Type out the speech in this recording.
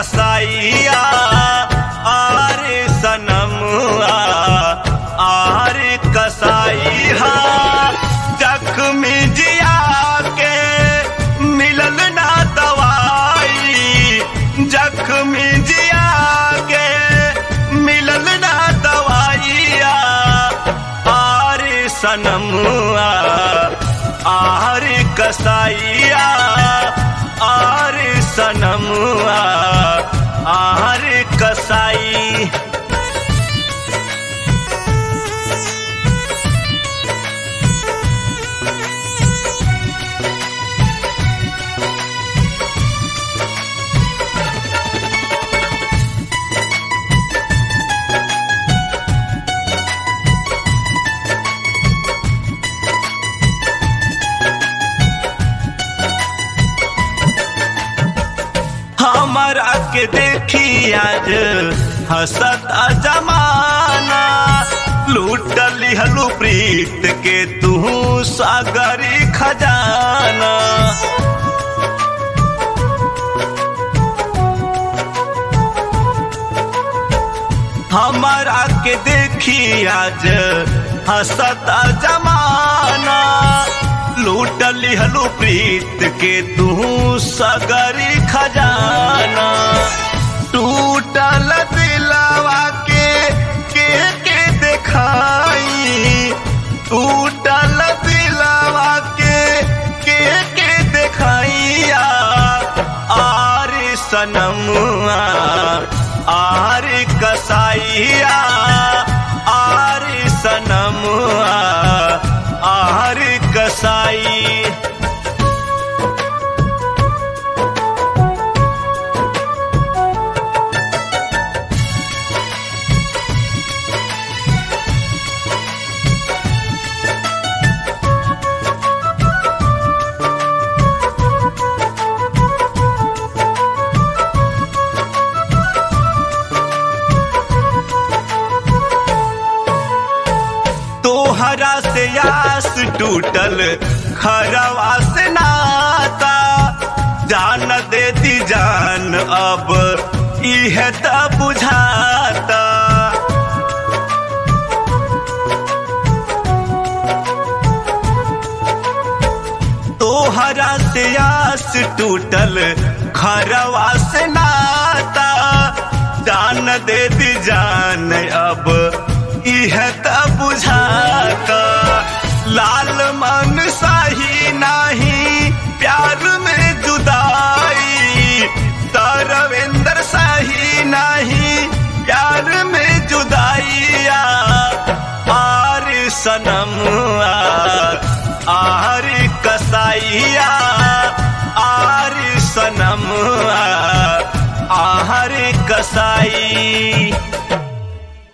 कसाइया आरे सनमुआ आरे कसाइया जख्मी जिया के मिलल ना दवाई जख्मी जिया के मिलल ना दवाइया आरे सनमुआ आरे कसाइया आरे सनमुआ आरे कसाई हमारा के देखी आज हसत जमाना लूट लिहलू प्रीत के तू सागरी खजाना हमारा के देखी आज हसत जमाना लूट लिहलू प्रीत के तू सगरी खजाना टूटल दिलवा के के के देखाई टूटल दिलवा के के के देखाइया आरे सनमुआ आरे कसाइया आरे सनमुआ आरे कसाई तोहरा से आस टूटल खरवा से नाता जान देती जान अब इह त बुझाता तोहरा से आस टूटल खरवा से नाता जान देती जान अब इह त बुझाता लाल मन सही नाही प्यार में जुदाई तरवेंद्र सही नहीं प्यार में जुदाइया आर सनमुआ आर कसाइया आर सनमुआ आर कसाई